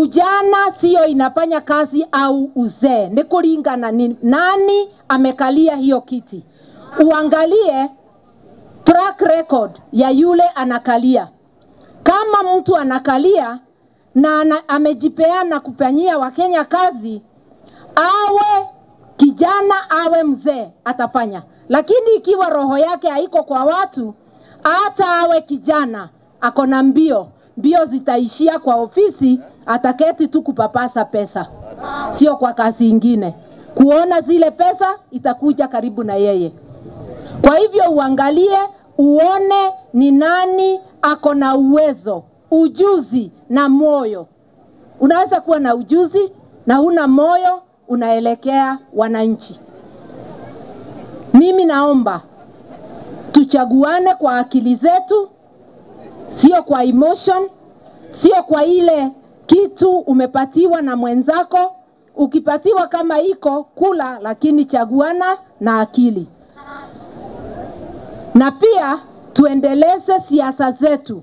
ujana sio inafanya kazi au uzee, ni kulingana ni nani amekalia hiyo kiti. Uangalie track record ya yule anakalia. Kama mtu anakalia na ana, amejipeana kufanyia Wakenya kazi, awe kijana awe mzee, atafanya. Lakini ikiwa roho yake haiko kwa watu, hata awe kijana ako na mbio, mbio zitaishia kwa ofisi, ataketi tu kupapasa pesa, sio kwa kazi ingine. Kuona zile pesa itakuja karibu na yeye. Kwa hivyo uangalie, uone ni nani ako na uwezo, ujuzi na moyo. Unaweza kuwa na ujuzi na huna moyo, unaelekea wananchi. Mimi naomba tuchaguane kwa akili zetu, sio kwa emotion, sio kwa ile kitu umepatiwa na mwenzako. Ukipatiwa kama iko kula, lakini chaguana na akili na pia tuendeleze siasa zetu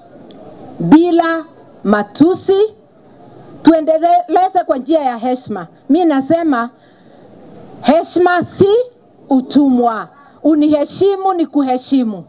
bila matusi, tuendeleze kwa njia ya heshima. Mi nasema heshima si utumwa, uniheshimu ni kuheshimu.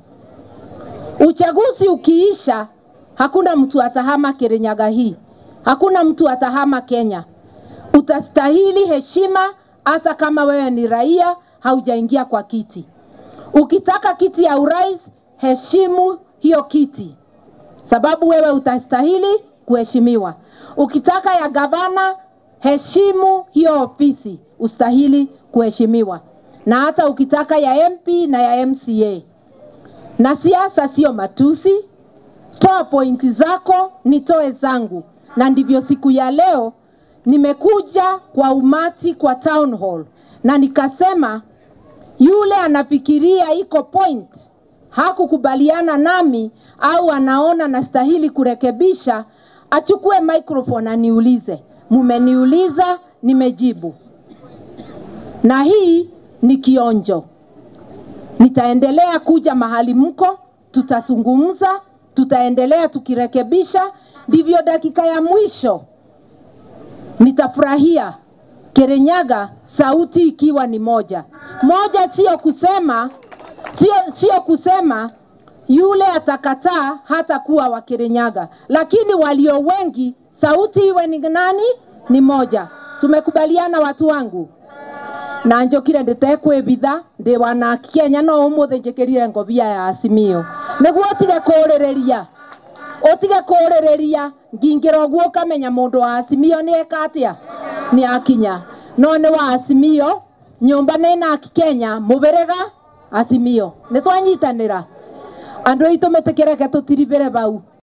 Uchaguzi ukiisha, hakuna mtu atahama Kirinyaga hii, hakuna mtu atahama Kenya. Utastahili heshima hata kama wewe ni raia, haujaingia kwa kiti. Ukitaka kiti ya urais, heshimu hiyo kiti, sababu wewe utastahili kuheshimiwa. Ukitaka ya gavana, heshimu hiyo ofisi, ustahili kuheshimiwa, na hata ukitaka ya MP na ya MCA. Na siasa sio matusi, toa pointi zako, nitoe zangu, na ndivyo siku ya leo nimekuja kwa umati kwa town hall na nikasema yule anafikiria iko point hakukubaliana nami au anaona nastahili kurekebisha, achukue microphone aniulize. Mumeniuliza, nimejibu, na hii ni kionjo. Nitaendelea kuja mahali mko, tutazungumza, tutaendelea tukirekebisha, ndivyo dakika ya mwisho nitafurahia Kirinyaga sauti ikiwa ni moja moja, sio kusema sio, sio kusema yule atakataa hata kuwa wa Kirinyaga, lakini walio wengi sauti iwe ni nani? Ni moja. Tumekubaliana watu wangu na njokire nditekwibitha ndi wana Kenya no umuthi njikirire ngobia ya Azimio niguo utige kurireria utige kurireria ngingira uguo ukamenya mundu wa Azimio ni eka atia ni akinya no ni wa Azimio nyumba ni na Kenya mubirega Azimio ni twanyitanira andu aitu metikireke tutiribire bau